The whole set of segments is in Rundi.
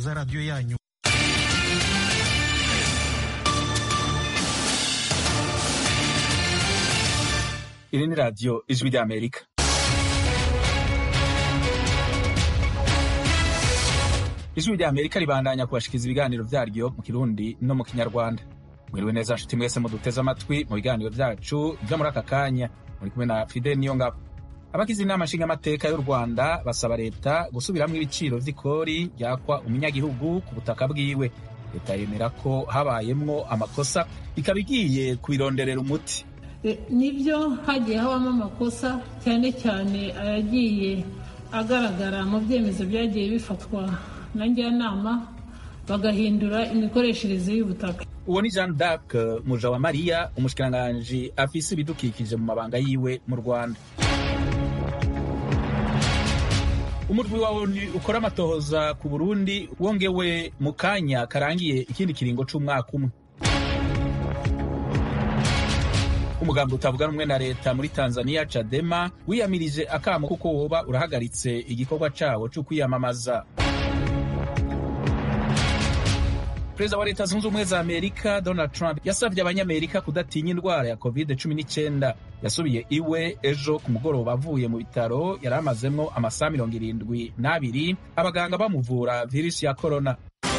za radiyo yanyu iri ni radiyo ijwi ry'amerika ijwi ry'amerika ribandanya kubashikiriza ibiganiro vyaryo mu kirundi no mu kinyarwanda mwiriwe neza nshuti mwese muduteze amatwi mu biganiro vyacu vyo muri aka kanya muri kumwe na fidel niyongabo abagize inama nshingamateka y'u rwanda basaba leta gusubiramwo ibiciro vy'ikori ryakwa umunyagihugu ku butaka bwiwe leta yemera ko habayemwo amakosa ikaba igiye kubironderera umuti nibyo hagiye habamo amakosa cyane cyane ayagiye agaragara mu byemezo byagiye bifatwa na njyanama bagahindura imikoreshereze y'ubutaka uwo ni jean d'arc muja wa mariya umushikiranganji afise ibidukikije mu mabanga yiwe mu rwanda umurwi wa onu ukora amatohoza ku burundi wongewe mu kanya karangiye ikindi kiringo c'umwaka umwe umugambi utavuga rumwe na leta muri tanzania cadema wiyamirije akamo kuko woba urahagaritse igikorwa cawo co kwiyamamaza perezida wa leta zunze ubumwe za amerika donald trump yasabye abanyamerika kudatinya indwara ya covid 19 yasubiye iwe ejo ku mugoroba avuye mu bitaro yari amazemwo amasaha mirongo irindwi n'abiri abaganga bamuvura virusi ya korona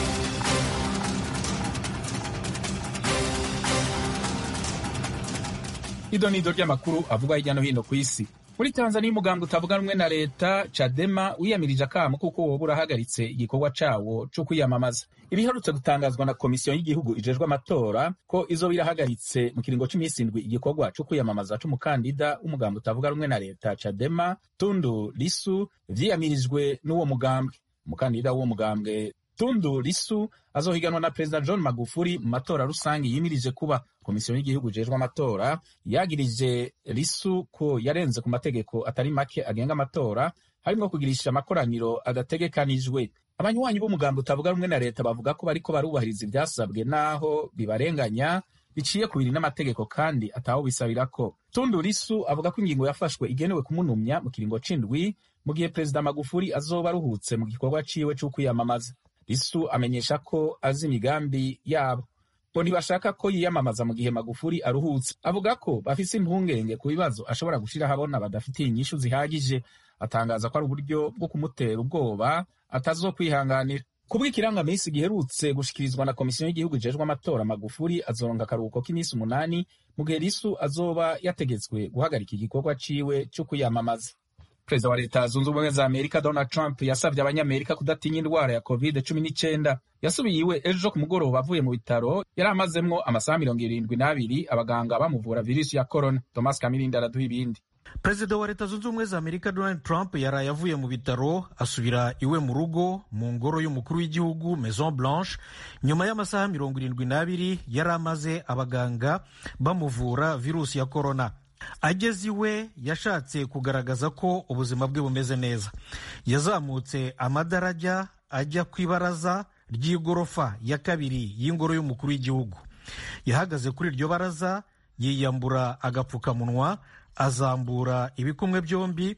ido ni ido ry'amakuru avugwa hirya no hino ku isi muri tanzania umugambi utavuga rumwe na leta cadema wiyamirije akamo kuko woba urahagaritse igikorwa cawo co kwiyamamaza ibiherutse gutangazwa na komisiyo y'igihugu ijejwe amatora ko izoba irahagaritse mu kiringo c'imisi indwi igikorwa co kwiyamamaza c'umukandida w'umugambi utavuga rumwe na leta cadema tundu lisu vyiyamirijwe n'uwo mugambi umukandida w'uwo mugambwe tundu lisu azohiganwa na perezida john magufuli mu matora rusange yimirije kuba komisiyo y'igihugu ijejwe amatora yagirije lisu ko yarenze ku mategeko atari make agenga amatora harimwo kugirisha amakoraniro adategekanijwe abanywanyi b'umugambi utavuga rumwe na leta bavuga ko bariko barubahiriza ivyasabwe n'aho bibarenganya biciye ku biri n'amategeko kandi ataho bisabirako tundu lisu avuga ko ingingo yafashwe igenewe kumunumya mu kiringo c'indwi mu gihe perezida magufuli azoba aruhutse mu gikorwa ciwe c'ukwiyamamaza lisu amenyesha ko azi imigambi yabo ngo ntibashaka ko yiyamamaza mu gihe magufuli aruhutse avuga ko bafise impungenge ku bibazo ashobora gushira habona badafitiye inyishu zihagije atangaza ko ari uburyo bwo kumutera ubwoba atazokwihanganira kubw'ikirangamisi giherutse gushikirizwa na komisiyo y'igihugu ijejwe amatora magufuli azoronga akaruhuko k'iminsi umunani mu gihe lisu azoba yategetswe guhagarika igikorwa ciwe co kwiyamamaza perezida wa leta zunze ubumwe za amerika donald trump yasabye abanyamerika kudatinya indwara ya covid cumi n'icyenda yasubiye iwe ejo ku mugoroba avuye mu bitaro yari amazemwo amasaha mirongo irindwi n'abiri abaganga bamuvura virusi ya corona thomas kamirindi araduha ibindi perezida wa leta zunze ubumwe za amerika donald trump yaraye avuye mu bitaro asubira iwe mu rugo mu ngoro y'umukuru w'igihugu maison blanche nyuma y'amasaha mirongo irindwi n'abiri yari amaze abaganga bamuvura virusi ya corona ageze iwe yashatse kugaragaza ko ubuzima bwe bumeze neza yazamutse amadarajya ajya ku ibaraza ry'igorofa ya kabiri y'ingoro y'umukuru w'igihugu yahagaze kuri iryo baraza yiyambura agapfukamunwa azambura ibikumwe byombi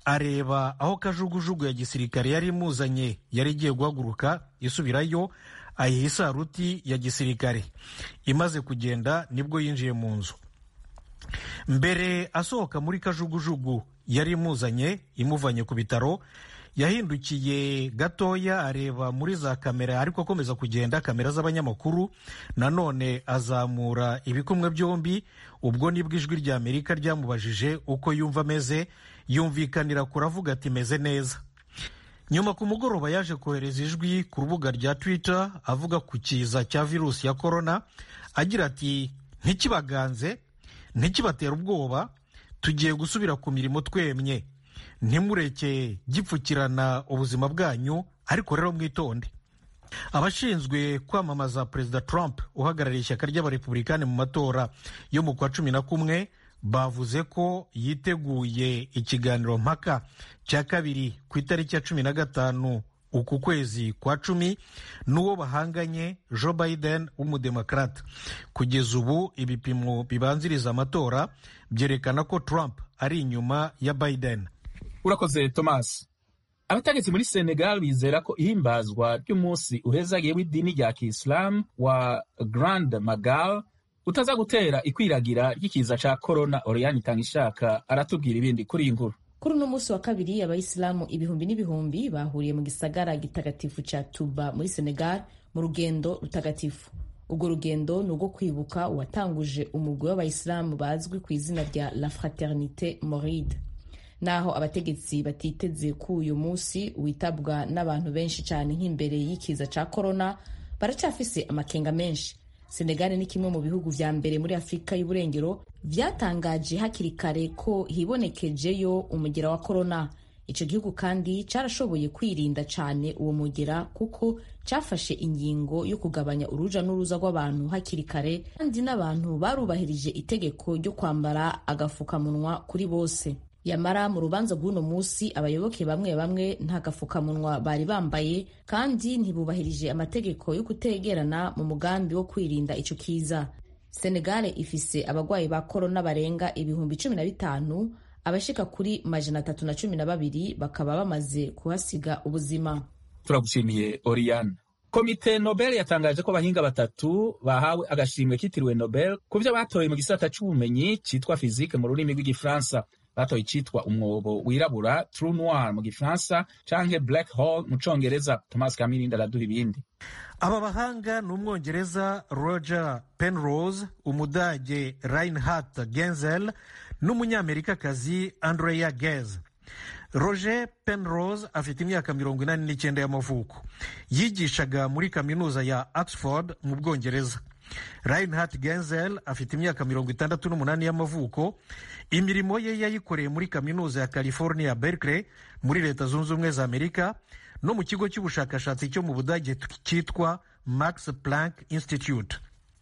areba aho kajugujugu ya gisirikare yari imuzanye yari igiye guhaguruka isubirayo ayiha isaruti ya gisirikare imaze kugenda nibwo yinjiye mu nzu mbere asohoka muri kajugujugu yari imuzanye imuvanye ku bitaro yahindukiye gatoya areba muri za kamera ariko akomeza kugenda kamera z'abanyamakuru nanone azamura ibikumwe byombi ubwo nibwo ijwi rya amerika ryamubajije uko yumva ameze yumvikanira kuravuga ati meze neza nyuma ku mugoroba yaje kohereza ijwi ku rubuga rya twitter avuga ku kiza cya virusi ya korona agira ati ntikibaganze ntikibatera ubwoba tugiye gusubira ku mirimo twemye ntimureke gipfukirana ubuzima bwanyu ariko rero mwitonde abashinzwe kwamamaza perezida trump uhagarariye ishyaka ry'abarepublikani mu matora yo mu kwa cumi na kumwe bavuze ko yiteguye ikiganiro mpaka cya kabiri ku itariki ya cumi na gatanu uku kwezi kwa cumi n'uwo bahanganye joe biden w'umudemokrate kugeza ubu ibipimo bibanziriza amatora byerekana ko trump ari inyuma ya biden urakoze thomas abategetsi muri senegal bizera ko ihimbazwa ry'umunsi uhezagiye w'idini rya kisilamu wa grand magal utaza gutera ikwiragira ry'ikiza ca korona oriyani itanga ishaka aratubwira ibindi kuri iyi nkuru kuri uno munsi wa kabiri abayisilamu ibihumbi n'ibihumbi bahuriye mu gisagara gitagatifu ca tuba muri senegal mu rugendo rutagatifu urwo rugendo ni urwo kwibuka uwatanguje umugwi w'abayisilamu bazwi ku izina rya la fraternite moride naho abategetsi batiteze ko uyu munsi witabwa n'abantu benshi cyane nk'imbere y'ikiza ca korona baracyafise amakenga menshi senegali ni kimwe mu bihugu vya mbere muri afurika y'uburengero vyatangaje hakiri kare ko hibonekejeyo umugera wa korona ico gihugu kandi carashoboye kwirinda cane uwo mugera kuko cafashe ingingo yo kugabanya uruja n'uruza rw'abantu hakiri kare kandi n'abantu barubahirije itegeko ryo kwambara agafukamunwa kuri bose yamara mu rubanza rw'uno munsi abayoboke bamwe bamwe nta gafukamunwa bari bambaye kandi ntibubahirije amategeko yo kutegerana mu mugambi wo kwirinda ico kiza senegale ifise abagwayi ba korona barenga ibihumbi cumi na bitanu abashika kuri majana atatu na cumi na babiri bakaba bamaze kuhasiga ubuzima turagushimiye oriyane komite nobel yatangaje ko abahinga batatu bahawe agashimwe kitiriwe nobel ku byo batoye mu gisata c'ubumenyi citwa fizike mu rurimi rw'igifaransa batoye icitwa umwobo wirabura trou noir mu gifaransa canke black hole mu congereza thomas kamirindi araduha ibindi aba bahanga ni umwongereza roger penrose umudage reinhard genzel n'umunyamerikakazi andrea gez roger penrose afite imyaka mirongo inani n'icyenda y'amavuko yigishaga muri kaminuza ya oxford mu bwongereza reinhard genzel afite imyaka mirongo itandatu n'umunani y'amavuko imirimo ye yayikoreye muri kaminuza ya california berkeley muri leta zunze ubumwe za amerika no mu kigo cy'ubushakashatsi cyo mu budage cyitwa max planck institute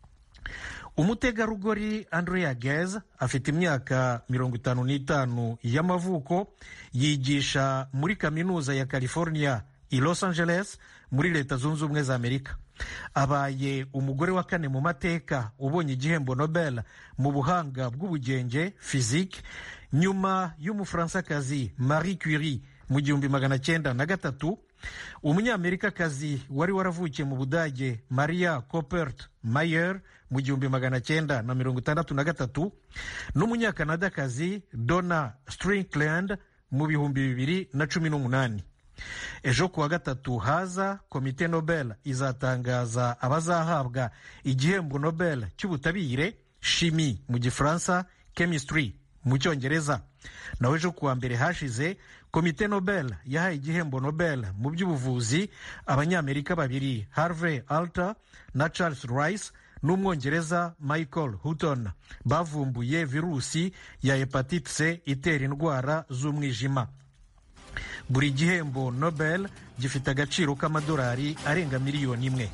umutegarugori andrea gez afite imyaka mirongo itanu n'itanu y'amavuko yigisha muri kaminuza ya california i los angeles muri leta zunze ubumwe za amerika abaye umugore wa kane mu mateka ubonye igihembo nobel mu buhanga bw'ubugenge physique nyuma y'umufaransakazi marie curie mu gihumbi magana cyenda na gatatu umunyamerikakazi wari waravukiye mu budage maria copert mayer mu gihumbi magana cyenda na mirongo itandatu na gatatu n'umunyakanadakazi donna strinkland mu bihumbi bibiri na cumi n'umunani ejo kuwa gatatu haza komite nobel izatangaza abazahabwa igihembo nobel cy'ubutabire shimi mu gifaransa chemistry mu cyongereza naho ejo kuwa mbere hashize komite nobel yahaye igihembo nobel mu by'ubuvuzi abanyamerika babiri harvey alter na charles rice n'umwongereza michael hutton bavumbuye virusi ya hepatite c itera indwara z'umwijima buri gihembo nobel gifite agaciro k'amadolari arenga miliyoni imwe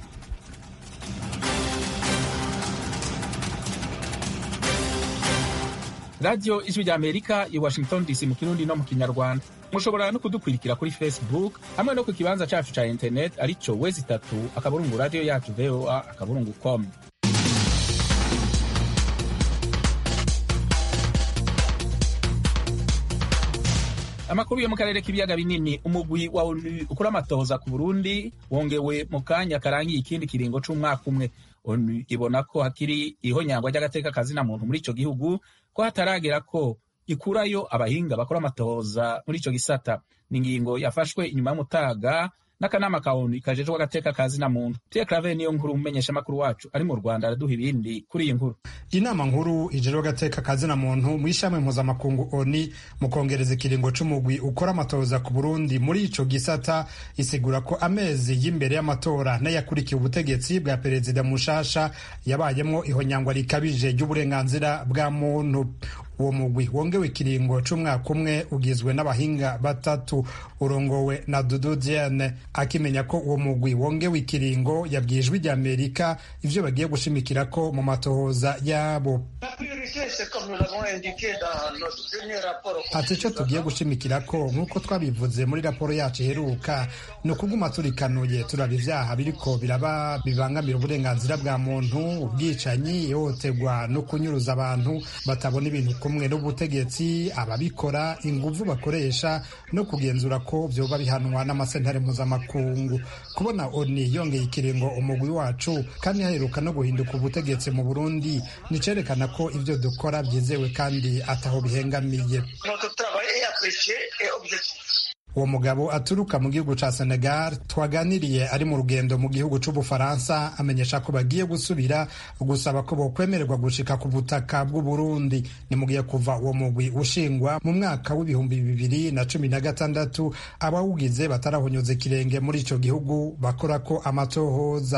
radiyo ijwi rya amerika i washington dc mu kirundi no mu kinyarwanda mushobora no kudukurikira kuri facebook hamwe no ku kibanza cyacu cya internet aricyo wezi itatu akaburungu radiyo yacu voa akaburungu com amakuru yo mu karere k'ibiyaga binini umugwi wa onu ukora amatohoza ku burundi wongewe mu kanya karangiye ikindi kiringo c'umwaka umwe onu ibona ko hakiri ihonyangwa ry'agateka kazina muntu muri ico gihugu ko hataragera ko ikurayo abahinga bakora amatohoza muri ico gisata ni ingingo yafashwe inyuma y'umutaga n'akanama ka onu kajejwe agateka kazina muntu tiye clave niyo nkuru umumenyesha makuru wacu ari mu rwanda araduha ibindi kuri iyi nkuru inama nkuru ijejwe agateka kazina muntu mu ishami mpuzamakungu oni mu kongereza ikiringo c'umugwi ukora amatohoza ku burundi muri ico gisata isigura ko amezi y'imbere y'amatora n'ayakurikiye ubutegetsi bwa perezida mushasha yabayemwo ihonyangwa rikabije ry'uburenganzira bwa muntu uwo mugwi wongewe ikiringo c'umwaka umwe ugizwe n'abahinga batatu urongowe na dudu diane akimenya ko uwo mugwi wongewe ikiringo yabwiye ijwi ry'amerika ivyo bagiye gushimikirako mu matohoza yabo ati icyo tugiye gushimikira ko nk'uko twabivuze muri raporo yacu iheruka ni ukuguma turikanuye turaba ibyaha biriko biraba bibangamira uburenganzira bwa muntu ubwicanyi ihohoterwa no kunyuruza abantu batabona ibintu kumwe n'ubutegetsi ababikora inguvu bakoresha no kugenzura ko vyoba bihanwa n'amasentare mpuzamakungu kubona oni yongeye ikiringo umugwi wacu kandi haheruka no guhinduka ubutegetsi mu burundi nicerekana ko ivyo dukora vyizewe kandi ataho bihengamiye uwo mugabo aturuka mu gihugu ca Senegal twaganiriye ari mu rugendo mu gihugu c'Ubufaransa amenyesha ko bagiye gusubira gusaba ko bokwemererwa gushika ku butaka bw'u Burundi ni mu gihe kuva uwo mugwi ushingwa mu mwaka w'ibihumbi bibiri na cumi na gatandatu abawugize batarahonyoza ikirenge muri ico gihugu bakora ko amatohoza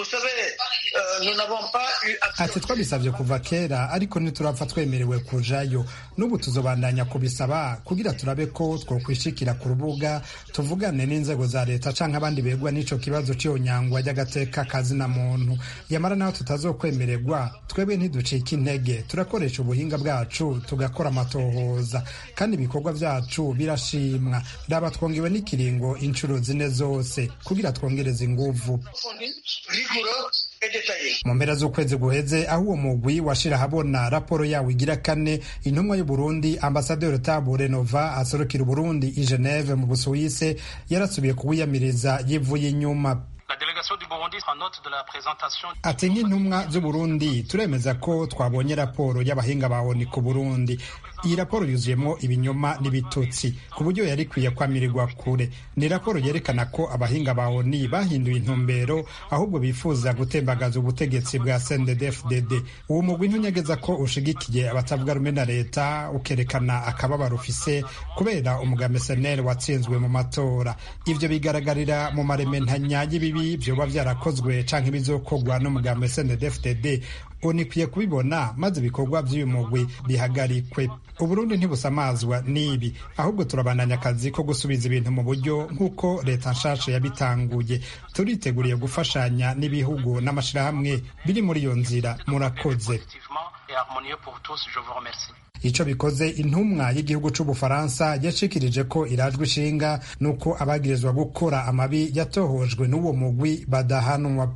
ati twabisabye kuva kera ariko ntiturapfa twemerewe kujayo n'ubu tuzobandanya kubisaba kugira turabe ko twokwishikira ku rubuga tuvugane n'inzego za leta canke abandi begwa n'ico kibazo c'iyo nyangwa ry'agateka kazina muntu yamara naho tutazokwemererwa twebwe ntiducika intege turakoresha ubuhinga bwacu tugakora amatohoza kandi ibikorwa vyacu birashimwa raba twongewe n'ikiringo inshuro zine zose kugira twongereze inguvu mu mpera z'ukwezi guheze aho uwo mugwi washira ahabona raporo yawo igira kane intumwa y'uburundi ambasaderi tabure nova aserukira uburundi i geneve mu busuwise yarasubiye kuwiyamiriza yivuye inyuma ati nk'intumwa z'uburundi turemeza ko twabonye raporo y'abahinga ba oni ku burundi iyi raporo yuzuyemo ibinyoma n'ibitutsi ku buryo yari ikwiye kwamirirwa kure ni raporo yerekana ko abahinga ba oni bahinduye intumbero ahubwo bifuza gutembagaza ubutegetsi bwa CNDD-FDD uwo mugwi ntunyegeza ko ushigikiye abatavuga rumwe na leta ukerekana akababaro ufise kubera umugambi SNL watsinzwe mu matora ivyo bigaragarira mu marementanya y'ibibi vyoba vyarakozwe canke bizokorwa n'umugambi CNDD-FDD unikwiye kubibona maze ibikorwa by'uyu mugwi bihagarikwe uburundi ntibusamazwa n'ibi ahubwo turabandanya akazi ko gusubiza ibintu mu buryo nk'uko leta nshasha yabitanguye turiteguriye gufashanya n'ibihugu n'amashirahamwe biri muri iyo nzira murakoze ico bikoze intumwa y'igihugu c'ubufaransa yashikirije ko irajwe ishinga n'uko abagirizwa gukora amabi yatohojwe n'uwo mugwi badahanwa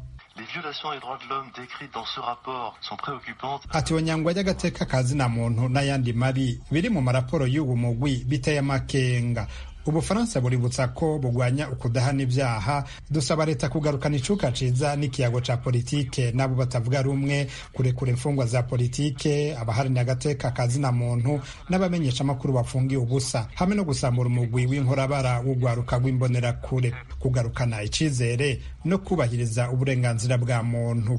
ati onyangwa ry'agateka kazina muntu n'ayandi mabi biri mu maraporo y'ubu mugwi biteye amakenga ubufaransa buributsa ko bugwanya ukudahana ibyaha dusaba leta kugarukana icuka ciza n'ikiyago ca politike n'abo batavuga rumwe kurekura imfungwa za politike abaharanira agateka kazina muntu n'abamenyesha amakuru bafungiye ubusa hamwe no gusambura umugwi w'inkorabara w'ugwaruka rw'imbonerakure kugarukana icizere no kubahiriza uburenganzira bwa muntu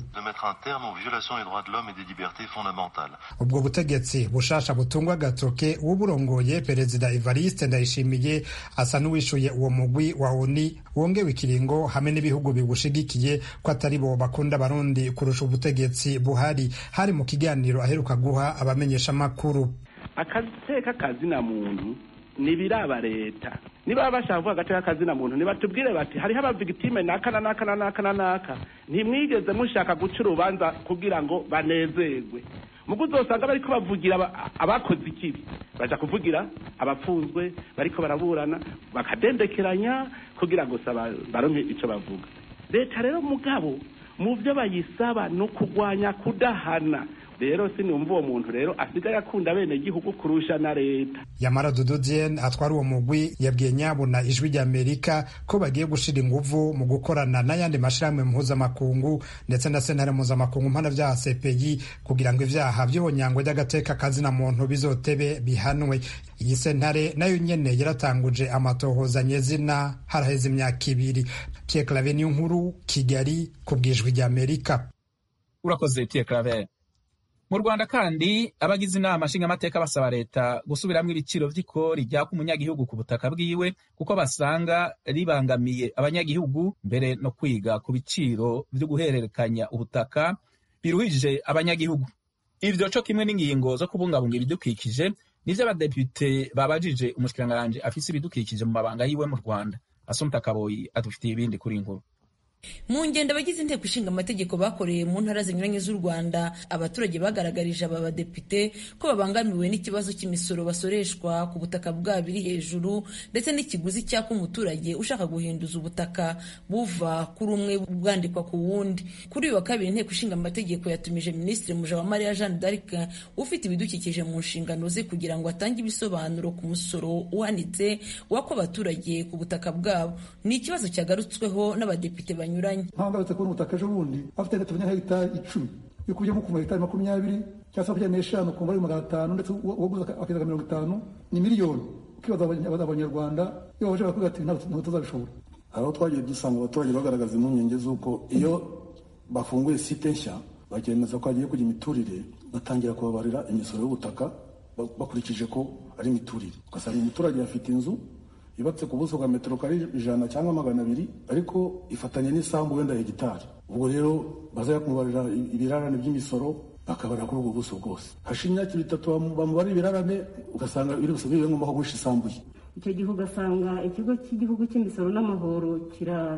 ubwo butegetsi bushasha butungwa agatoke uw'uburongoye perezida evariste ndayishimiye asa n'uwishuye uwo mugwi wa oni wongewe ikiringo hamwe n'ibihugu biwushigikiye ko atari bo bakunda abarundi kurusha ubutegetsi buhari hari mu kiganiro aheruka guha abamenyeshamakuru akateka kazina muntu nibiraba leta niba bashaka kuvuga agateka kazina muntu nibatubwire bati hariho abavigitime naka na naka na naka na naka ntimwigeze mushaka guca urubanza kugira ngo banezerwe mugo uzosanga bariko bavugira abakoze ikibi baja kuvugira abapfunzwe bariko baraburana bakadendekeranya kugira ngo baronke ico bavuga leta rero mugabo mu vyo bayisaba no kugwanya kudahana rero sinumva uwo muntu rero asigaye akunda bene gihugu kurusha na leta yamara dudu diene atwara uwo mugwi yabwiye nyabuna ijwi ry'amerika ko bagiye gushira inguvu mu gukorana n'ayandi mashirahamwe mpuzamakungu ndetse na sentare mpuzamakungu mpanavyaha cpi kugira ngo ivyaha vy'ihonyangwa ry'agateka kazina muntu bizotebe bihanwe iyi sentare nayo nyene yaratanguje amatohoza nyezina haraheze imyaka ibiri pierre clave niyo nkuru kigali ku bwijwi ry'amerika urakoze pierre clave mu rwanda kandi abagize inama nshingamateka basaba leta gusubiramo ibiciro vy'ikori ryaka umunyagihugu ku butaka bwiwe kuko basanga ribangamiye abanyagihugu mbere no kwiga ku biciro vyo guhererekanya ubutaka biruhije abanyagihugu ivyo co kimwe n'ingingo zo kubungabunga ibidukikije nivyo abadepute babajije umushikiranganji afise ibidukikije mu mabanga yiwe mu rwanda asumta kaboyi adufitiye ibindi kuri inkuru mu ngendo abagize inteko ishinga amategeko bakoreye mu ntara zinyuranye z'u rwanda abaturage bagaragarije aba badepite ko babangamiwe n'ikibazo cy'imisoro basoreshwa ku butaka bwabo iri hejuru ndetse n'ikiguzi cyaka umuturage ushaka guhinduza ubutaka buva kuri umwe bwandikwa ku wundi kuri uyu wa kabiri inteko ishinga amategeko yatumije minisitiri mujawamariya jeanne d'arc ufite ibidukikije mu nshingano ze kugira ngo atange ibisobanuro ku musoro uhanitse wako abaturage ku butaka bwabo ni ikibazo cyagarutsweho n'abadepite banyuranye ntabwo agarutse kubona ubutaka ejo bundi afite tuvuge nka hegitari icumi iyo ukubye ku hegitari makumyabiri cyangwa se makumyabiri n'eshanu ukumva ari magana atanu ndetse uwaguze akageza mirongo itanu ni miliyoni ukibaza abanyarwanda iyo baje baravuga ati ntabwo tuzabishobora aho twagiye dusanga abaturage bagaragaza impungenge z'uko iyo bafunguye site nshya bakemeza ko hagiye kujya imiturire batangira kubabarira imisoro y'ubutaka bakurikije ko ari imiturire ugasanga umuturage afite inzu yubatse ku buso bwa metero kare ijana cyangwa magana abiri ariko ifatanye n'isambu wenda hegitari ubwo rero bazajya kumubarira ibirarane by'imisoro bakabarira kuri ubwo buso bwose hashize imyaka itatu bamubarira ibirarane ugasanga biri busa bibe ngombwa ko guhisha isambu ye icyo gihe ugasanga ikigo cy'igihugu cy'imisoro n'amahoro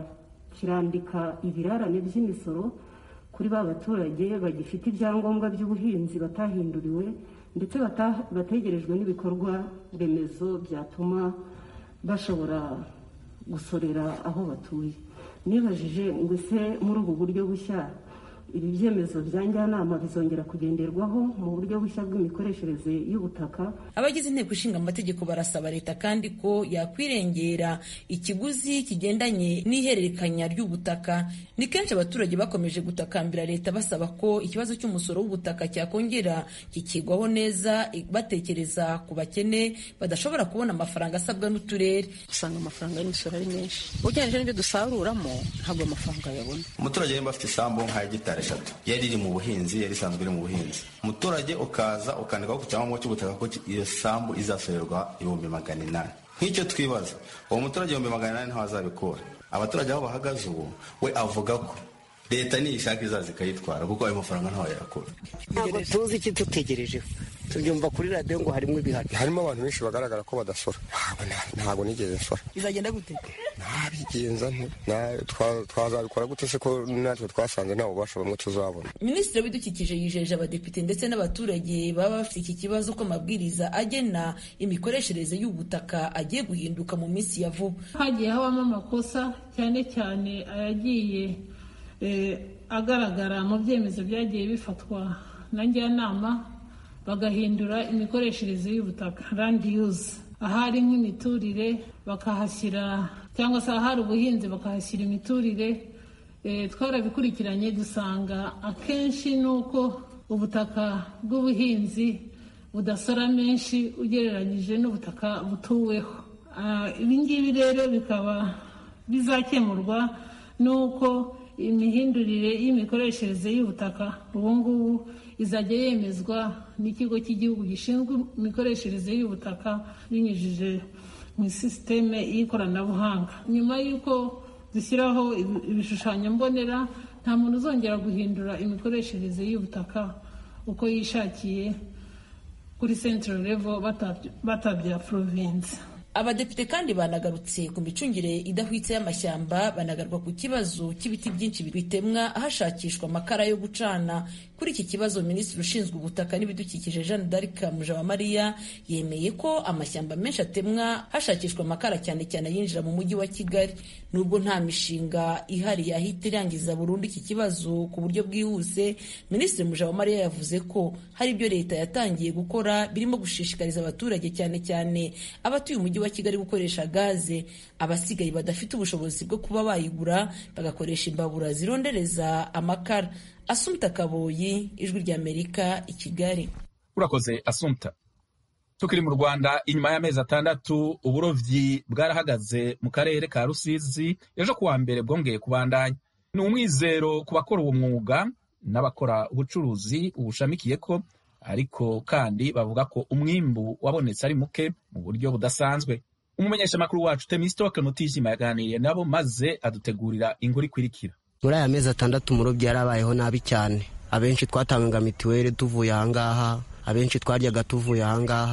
kirandika ibirarane by'imisoro kuri ba baturage bagifite ibyangombwa by'ubuhinzi batahinduriwe ndetse bategerejwe n'ibikorwa remezo byatuma bashobora gusorera aho batuye nibajije ngo ese muri ubu buryo bushya ibi byemezo bya njyanama bizongera kugenderwaho mu buryo bushya bw'imikoreshereze y'ubutaka abagize inteko ishinga amategeko barasaba leta kandi ko yakwirengera ikiguzi kigendanye n'ihererekanya ry'ubutaka ni kenshi abaturage bakomeje gutakambira leta basaba ko ikibazo cy'umusoro w'ubutaka cyakongera kikigwaho neza batekereza ku bakene badashobora kubona amafaranga asabwa n'uturere usanga amafaranga y'imisoro ari menshi ugereranyije n'ibyo dusaruramo ntabwo amafaranga yabona umuturage yemba afite isambu nka hegitari eshatu yari iri mu buhinzi yari isanzwe iri mu buhinzi umuturage ukaza ukandikaho ku cyangombwa cy'ubutaka ko iyo sambu izasorerwa ibihumbi magana inani nk'icyo twibaza uwo muturage ibihumbi magana inani ntawe azabikura abaturage aho bahagaze ubu we avuga ko leta niyishaka izaza ikayitwara kuko ayo mafaranga ntawe yakura ntabwo tuzi icyo dutegerejeho tubyumva kuri radiyo ngo harimo ibihano harimo abantu benshi bagaragara ko badasora ntabwo nigeze nsora bizagenda gute ntabigenza twazabikora gute se ko natwe twasanze nta bubasha bamwe tuzabona minisitiri w'ibidukikije yijeje abadepite ndetse n'abaturage baba bafite iki kibazo ko amabwiriza agena imikoreshereze y'ubutaka agiye guhinduka mu minsi ya vuba hagiye habamo amakosa cyane cyane ayagiye agaragara mu byemezo byagiye bifatwa na njyanama bagahindura imikoreshereze y'ubutaka landi yuzi ahari nk'imiturire bakahashyira cyangwa se ahari ubuhinzi bakahashyira imiturire twarabikurikiranye dusanga akenshi ni uko ubutaka bw'ubuhinzi budasora menshi ugereranyije n'ubutaka butuweho ibi ngibi rero bikaba bizakemurwa n'uko imihindurire y'imikoreshereze y'ubutaka ubu ngubu izajya yemezwa n'ikigo cy'igihugu gishinzwe imikoreshereze y'ubutaka binyujije mu sisiteme y'ikoranabuhanga nyuma y'uko dushyiraho ibishushanyo mbonera nta muntu uzongera guhindura imikoreshereze y'ubutaka uko yishakiye kuri central level batabya province abadepite kandi banagarutse ku micungire idahwitse y'amashyamba banagaruka ku kibazo cy'ibiti byinshi bitemwa hashakishwa amakara yo gucana kuri iki kibazo minisitiri ushinzwe ubutaka n'ibidukikije jeanne d'arc mujawamariya yemeye ko amashyamba menshi atemwa hashakishwa amakara cyane cyane yinjira mu mujyi wa kigali nubwo nta mishinga ihari yahita irangiza burundu iki kibazo ku buryo bwihuse minisitiri mujawamariya yavuze ko hari ibyo leta yatangiye gukora birimo gushishikariza abaturage cyane cyane abatuye umujyi wa kigali gukoresha gaze abasigaye badafite ubushobozi bwo kuba bayigura bagakoresha imbabura zirondereza amakara asumta kaboyi ijwi ry'amerika i kigali urakoze asumta tukiri mu rwanda inyuma y'amezi atandatu uburobyi bwarahagaze mu karere ka rusizi ejo kuwa mbere bwongeye kubandanya ni umwizero ku bakora uwo mwuga n'abakora ubucuruzi ubushamikiye ko ariko kandi bavuga ko umwimbu wabonetse ari muke mu buryo budasanzwe umumenyeshamakuru wacu temisitoke mutijima yaganiriye nabo maze adutegurira inkuru ikurikira muri aya mezi atandatu umurobyi yarabayeho nabi cyane abenshi twatangaga mituweli tuvuye ahangaha abenshi twaryaga tuvuye ahangaha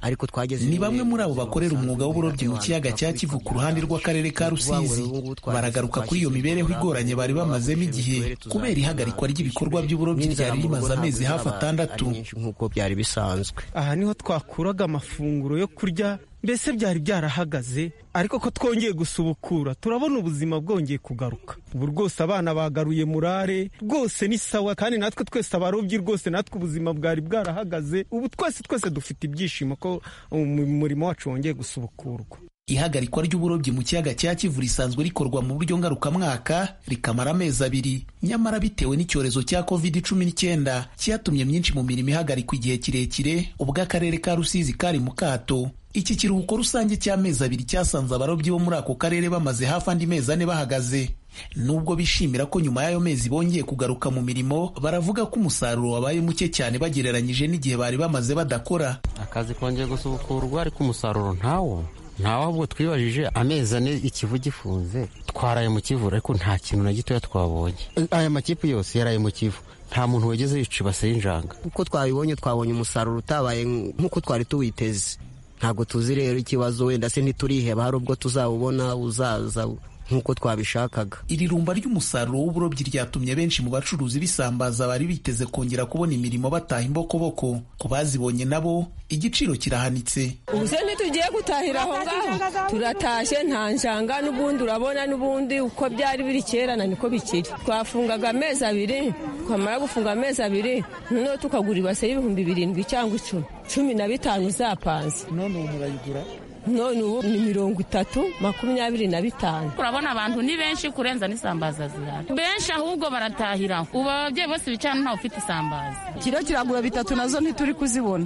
ariko twageze ni bamwe muri abo bakorera umwuga w'uburobyi mu kiyaga cya kivu ku ruhande rw'akarere ka rusizi baragaruka kuri iyo mibereho igoranye bari bamazemo igihe kubera ihagarikwa ry'ibikorwa by'uburobyi ryari rimaze amezi hafi atandatu nk'uko byari bisanzwe aha niho twakuraga amafunguro yo kurya mbese byari byarahagaze ariko ko twongeye gusubukura turabona ubuzima bwongeye kugaruka ubu rwose abana bagaruye murare rwose ni sawa kandi natwe twese abarobyi rwose natwe ubuzima bwari bwarahagaze ubu twese twese dufite ibyishimo ko umurimo wacu wongeye gusubukurwa ihagarikwa ry'uburobyi mu kiyaga cya kivu risanzwe rikorwa mu buryo ngarukamwaka rikamara amezi abiri nyamara bitewe n'icyorezo cya covid cumi n'icyenda cyatumye myinshi mu mirimo ihagarikwa igihe kirekire ubwo akarere ka rusizi kari mu kato iki kiruhuko rusange cy'amezi abiri cyasanze abarobyi bo muri ako karere bamaze hafi andi mezi ane bahagaze nubwo bishimira ko nyuma y'ayo mezi bongeye kugaruka mu mirimo baravuga ko umusaruro wabaye muke cyane bagereranyije n'igihe bari bamaze badakora akazi kongeye gusubukurwa ariko umusaruro ntawo ntawe ahubwo twibajije amezi ane ikivu gifunze twaraye mu kivu ariko nta kintu na gitoya twabonye aya makipe yose yaraye mu kivu nta muntu wageze yica ibase y'injanga uko twabibonye twabonye umusaruro utabaye nk'uko twari tuwiteze ntabwo tuzi rero ikibazo wenda se ntituriheba hari ubwo tuzawubona uzaza nk'uko twabishakaga iri rumba ry'umusaruro w'uburobyi ryatumye benshi mu bacuruzi bisambaza bari biteze kongera kubona imirimo bataha imbokoboko ku bazibonye nabo igiciro kirahanitse ubu se ntitugiye gutahira aho ngaho turatashye nta njanga n'ubundi urabona n'ubundi uko byari biri kera na niko bikiri twafungaga amezi abiri twamara gufunga amezi abiri noneho tukagura ibase y'ibihumbi birindwi cyangwa icumi cumi na bitanu zapanze none ubu murayigura none ubu ni mirongo itatu makumyabiri na bitanu urabona abantu ni benshi kurenza n'isambaza zihari benshi ahubwo baratahira ubu ababyeyi bose bicara ntawe ufite isambaza kiro kiragura bitatu nazo ntituri kuzibona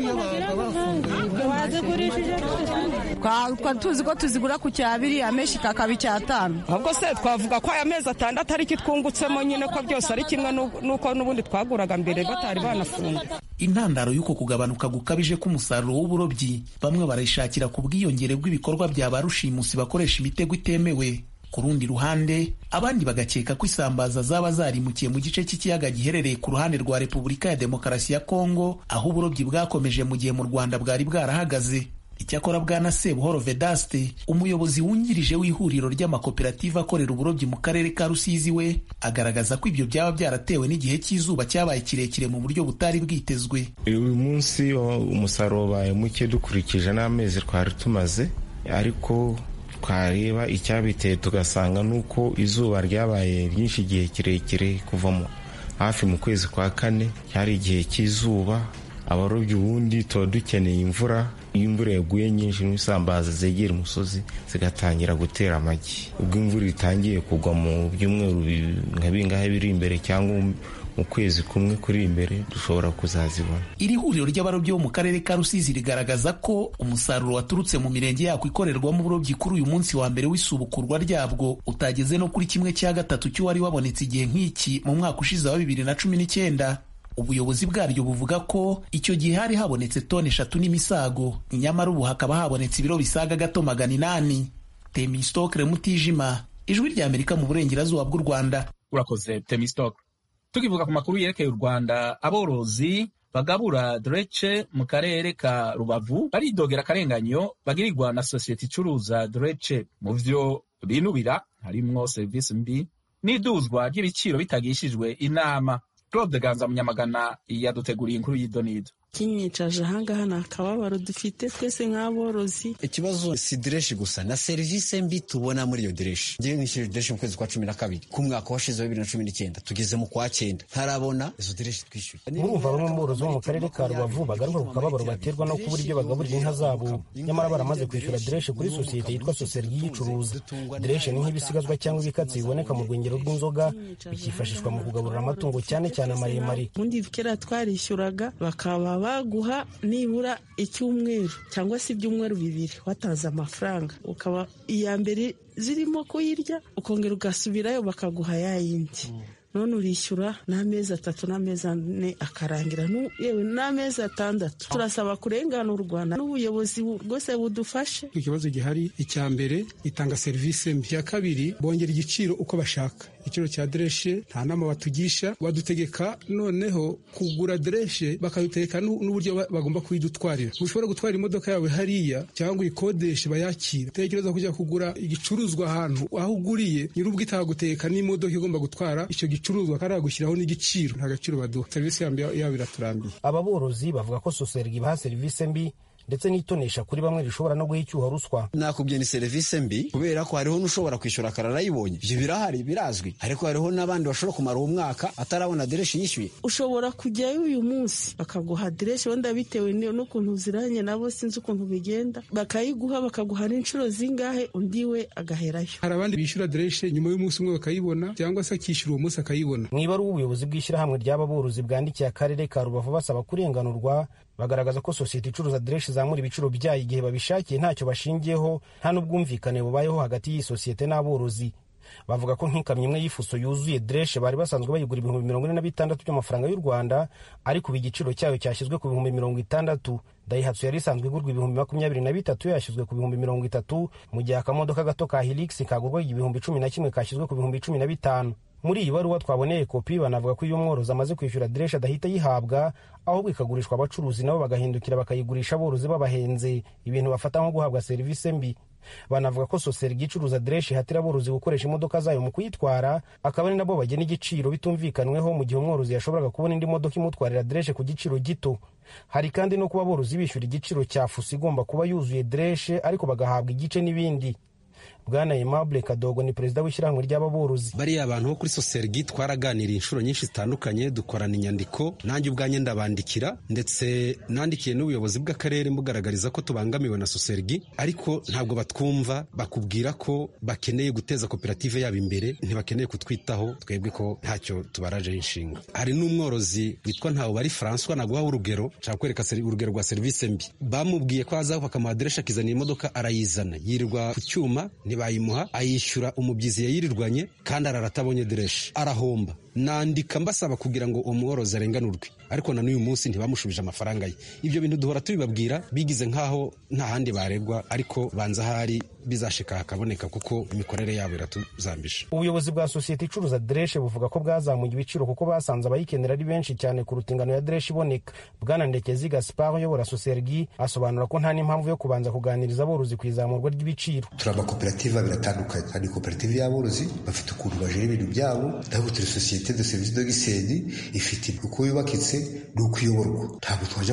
twari tuzi ko tuzigura ku cyabiri amenshi kakaba icyatanu ahubwo se twavuga ko aya mezi atandatu ari twungutsemo nyine ko byose ari kimwe n'uko n'ubundi twaguraga mbere batari banafunga intandaro y'uko kugabanuka gukabije k'umusaruro w'uburobyi bamwe barayishakira ku bwiyongere bw'ibikorwa bya ba rushimusi bakoresha imitego itemewe ku rundi ruhande abandi bagakeka ko isambaza zaba zarimukiye mu gice cy'ikiyaga giherereye ku ruhande rwa repubulika ya demokarasi ya kongo aho uburobyi bwakomeje mu gihe mu rwanda bwari bwarahagaze icyakora bwana sebuhoro vedaste umuyobozi wungirije w'ihuriro ry'amakoperative akorera uburobyi mu karere ka rusizi we agaragaza ko ibyo byaba byaratewe n'igihe cy'izuba cyabaye kirekire mu buryo butari bwitezwe uyu munsi umusaruro wabaye muke dukurikije n'amezi twari tumaze ariko twareba icyabiteye tugasanga nuko izuba ryabaye ryinshi igihe kirekire kuva hafi mu kwezi kwa kane cyari igihe cy'izuba abarobyi ubundi tuba dukeneye imvura iyo imvura yaguye nyinshi n'isambaza zegera umusozi zigatangira gutera amagi ubwo imvura itangiye kugwa mu byumweru nka bingahe biri imbere cyangwa mu kwezi kumwe kuri imbere dushobora kuzazibona iri huriro ry'abarobyi bo mu karere ka rusizi rigaragaza ko umusaruro waturutse mu mirenge yako ikorerwamo uburobyi kuri uyu munsi wa mbere w'isubukurwa ryabwo utageze no kuri kimwe cya gatatu cy'uwari wabonetse igihe nk'iki mu mwaka ushize wa bibiri na cumi n'icyenda ubuyobozi bwaryo buvuga ko icyo gihe hari habonetse toni eshatu n'imisago nyamara ubu hakaba habonetse ibiro bisaga gato magana inani temistokre mutijima ijwi rya amerika mu burengerazuba bw'u rwanda urakoze temistokre tukivuga ku makuru yerekeye u rwanda aborozi bagabura drece mu karere ka rubavu baridogera akarenganyo bagirirwa na sosiyete icuruza drece mu vyo binubira harimwo serivisi mbi n'iduzwa ry'ibiciro bitagishijwe inama claude ganza munyamagana yaduteguriye inkuru y'idonido kinyicaje ahangaha ni akababaro dufite twese nk'aborozi ikibazo si direshi gusa na serivisi mbi tubona muri iyo direshi ngewe nishyuye direshi mu kwezi kwa cumi na kabiri ku mwaka washize wa bibiri na cumi n'icyenda tugeze mu kwa cyenda ntarabona izo direshi twishyuye murumva bamwe mu borozi bo mu karere ka rubavu bagaruka ku kababaro baterwa no kubura ibyo bagaburira inka zabo nyamara baramaze kwishyura direshi kuri sosiyete yitwa soseri yiyicuruza direshi ni nk'ibisigazwa cyangwa ibikatsi biboneka mu rwengero rw'inzoga bikifashishwa mu kugaburira amatungo cyane cyane amaremare ubundi kera twarishyuraga bakaba baguha nibura icyumweru cyangwa se ibyumweru bibiri watanze amafaranga ukaba iya mbere zirimo kuyirya ukongera ugasubirayo bakaguha ya yindi none urishyura n'amezi atatu n'amezi ane akarangira yewe n'amezi atandatu turasaba kurenganurwa n'ubuyobozi rwose budufashe ikibazo gihari icya mbere itanga serivisi mbi icya kabiri bongera igiciro uko bashaka igiciro cya dereshe nta nama batugisha badutegeka noneho kugura dereshe bakadutegeka n'uburyo bagomba kuyidutwarira ushobora gutwara imodoka yawe hariya cyangwa uyikodeshe bayakira tekereza kujya kugura igicuruzwa ahantu aho uguriye nyir'ubwo itaguteka n'imodoka igomba gutwara icyo gicuruzwa kandi gushyiraho n'igiciro nta gaciro baduha serivisi yabo iraturambiye aba borozi bavuga ko soserwa ibaha serivisi mbi ndetse n'itonesha kuri bamwe rishobora no guha icyuho ruswa nakubye ni serivisi mbi kubera ko hariho n'ushobora kwishyura akararayibonye ibyo birahari birazwi ariko hariho n'abandi bashobora kumara uwo mwaka atarabona adereshi yishyuye ushobora kujyayo uyu munsi bakaguha adereshi wenda bitewe n'ukuntu uziranye nabo sinzi ukuntu bigenda bakayiguha bakaguha n'inshuro zingahe undi we agaherayo hari abandi bishyura adereshi nyuma y'umunsi umwe bakayibona cyangwa se akishyura uwo munsi akayibona mu ibaruwa ubuyobozi bw'ishyirahamwe ry'aba borozi bwandikiye akarere ka rubavu basaba kurenganurwa bagaragaza ko sosiyete icuruza adereshi izamura ibiciro byayo igihe babishakiye ntacyo bashingiyeho nta n'ubwumvikane bubayeho hagati y'iyi sosiyete n'aborozi bavuga ko nk'ikamyo imwe y'ifuso yuzuye dereshe bari basanzwe bayigura ibihumbi mirongo ine na bitandatu by'amafaranga y'u rwanda ariko ubu igiciro cyayo cyashyizwe ku bihumbi mirongo itandatu dayihatsu yari isanzwe igurwa ibihumbi makumyabiri na bitatu yashyizwe ku bihumbi mirongo itatu mu gihe akamodoka gato ka hilix kagurwa igihumbi cumi na kimwe kashyizwe ku bihumbi cumi na bitanu muri iyi baruwa twaboneye kopi banavuga ko iyo umworozi amaze kwishyura dereshe adahita ayihabwa ahubwo ikagurishwa abacuruzi nabo bagahindukira bakayigurisha aborozi babahenze ibintu bafata nko guhabwa serivisi mbi banavuga ko soserwa icuruza dereshe ihatira aborozi gukoresha imodoka zayo mu kuyitwara akaba ari nabo bagena igiciro bitumvikanweho mu gihe umworozi yashoboraga kubona indi modoka imutwarira dereshe ku giciro gito hari kandi no kuba aborozi bishyura igiciro cya fuso igomba kuba yuzuye dereshe ariko bagahabwa igice n'ibindi bwana Aimable Kadogo ni perezida w'ishyirahamwe ry'ababorozi bariya abantu bo kuri sosergi twaraganiriye inshuro nyinshi zitandukanye dukorana inyandiko nanjye ubwanjye ndabandikira ndetse nandikiye n'ubuyobozi bw'akarere mugaragariza ko tubangamiwe na sosergi ariko ntabwo batwumva bakubwira ko bakeneye guteza koperative yabo imbere ntibakeneye kutwitaho twebwe ko ntacyo tubarajeho inshinga hari n'umworozi witwa ntawe bari François naguha urugero nshaka kwereka urugero rwa serivisi mbi bamubwiye ko aza bakamuha aderesha akizanira imodoka arayizana yirirwa ku cyuma bayimuha ayishyura umubyizi yayirirwanye kandi arara atabonye dereshe arahomba nandika mbasaba kugira ngo umworozi arenganurwe ariko na n'uyu munsi ntibamushubije amafaranga ye ibyo bintu duhora tubibabwira bigize nk'aho nta handi baregwa ariko banza ahari bizashika hakaboneka kuko imikorere yabo iratuzambisha ubuyobozi bwa sosiyete icuruza dereshe buvuga ko bwazamuye ibiciro kuko basanze abayikenera ari benshi cyane kuruta ingano ya dereshe iboneka bwana ndekezi gaspar uyobora sosergi asobanura ko nta n'impamvu yo kubanza kuganiriza aborozi ku izamurwa ry'ibiciro turi amakoperative abiri atandukanye hari koperative y'aborozi bafite ukuntu bajera ibintu byabo naho turi sosiyete de serivisi do giseni ifite uko yubakitse ni uko iyoborwa ntabwo twajya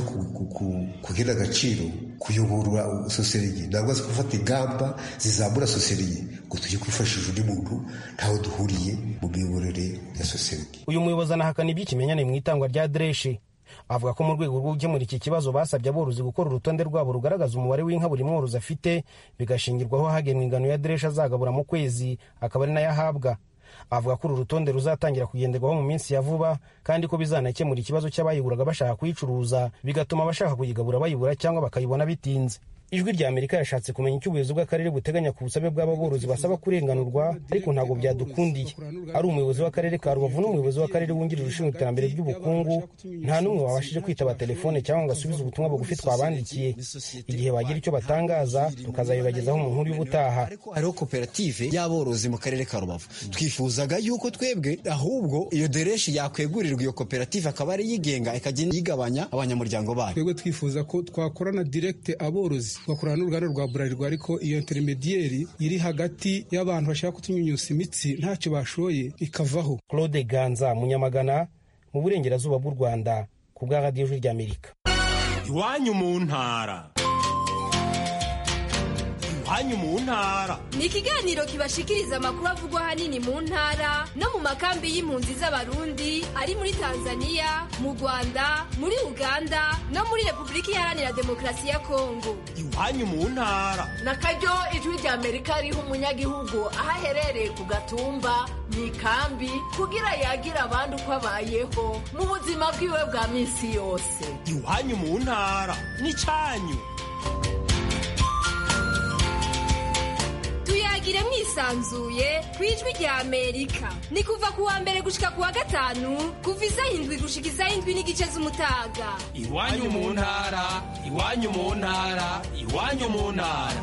kuhera agaciro kuyobora sosiyete ntabwo azi gufata ingamba zizamura sosiyete ngo tujye kwifashisha undi muntu ntaho duhuriye mu miyoborere ya sosiyete uyu muyobozi anahakana iby'ikimenyane mu itangwa rya dereshe avuga ko mu rwego rwo gukemura iki kibazo basabye aborozi gukora urutonde rwabo rugaragaza umubare w'inka buri mworozi afite bigashingirwaho hagenwa ingano ya dereshe azagabura mu kwezi akaba ari nayo ahabwa avuga ko uru rutonde ruzatangira kugenderwaho mu minsi ya vuba kandi ko bizanakemura ikibazo cy'abayiguraga bashaka kuyicuruza bigatuma abashaka kuyigabura bayibura cyangwa bakayibona bitinze ijwi rya amerika yashatse kumenya icyo ubuyobozi bw'akarere buteganya ku busabe bw'ababorozi basaba kurenganurwa ariko ntabwo byadukundiye ari umuyobozi w'akarere ka rubavu n'umuyobozi w'akarere wungirije ushinzwe iterambere ry'ubukungu nta n'umwe wabashije kwitaba telefone cyangwa ngo asubize ubutumwa bugufi twabandikiye igihe bagira icyo batangaza tukazabibagezaho mu nkuru y'ubutaha hariho koperative y'aborozi mu karere ka rubavu twifuzaga yuko twebwe ahubwo iyo dereshi yakwegurirwa iyo koperative akaba ari yigenga ikagenda yigabanya abanyamuryango bayo twebwe twifuza ko twakorana direkite aborozi tugakorana n'uruganda rwa burarirwa ariko iyo interimediyeri iri hagati y'abantu bashaka kutunyunyusa imitsi ntacyo bashoye ikavaho claude ganza munyamagana mu burengerazuba bw'u rwanda ku bwa radiyo ijwi ry'amerika iwanyu mu ntara iwanyu mu ntara ni ikiganiro kibashikiriza amakuru avugwa ahanini mu ntara no mu makambi y'impunzi z'abarundi ari muri tanzania mu rwanda muri uganda no muri repubulika iharanira demokarasi ya kongo iwanyu mu ntara na karyo ijwi rya amerika riha umunyagihugu aho aherereye ku gatumba mu ikambi kugira yagire abandi uko abayeho mu buzima bwiwe bwa minsi yose iwanyu mu ntara ni cyanyu tuyagire mwisi yisanzuye ku ijwi rya amerika ni kuva ku wa mbere gushika ku wa gatanu kuva isaha indwi gushika isaha indwi n'igice z'umutaga iwanyu mu ntara iwanyu mu ntara iwanyu mu ntara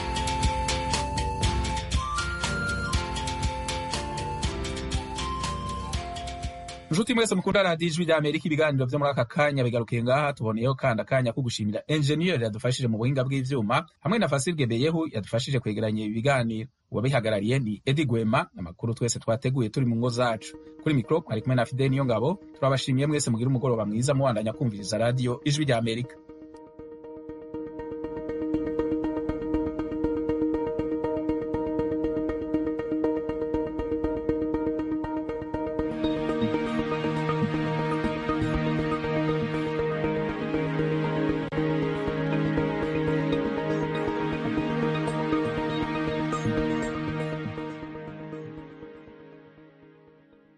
nshuti mwese mukunda radiyo ijwi rya amerika ibiganiro byo muri aka kanya bigarukiye ngaha tuboneyeho kandi akanya ko gushimira enjeniyeri yadufashije mu buhinga bw'ivyuma hamwe na fasirge beyehu yadufashije kwegeranya ibi biganiro uwabihagarariye ni edi gwema amakuru twese twateguye turi mu ngo zacu kuri mikoro mwari kumwe na fideni niyo ngabo turabashimiye mwese mugira umugoroba mwiza mubandanya kumviriza radiyo ijwi rya amerika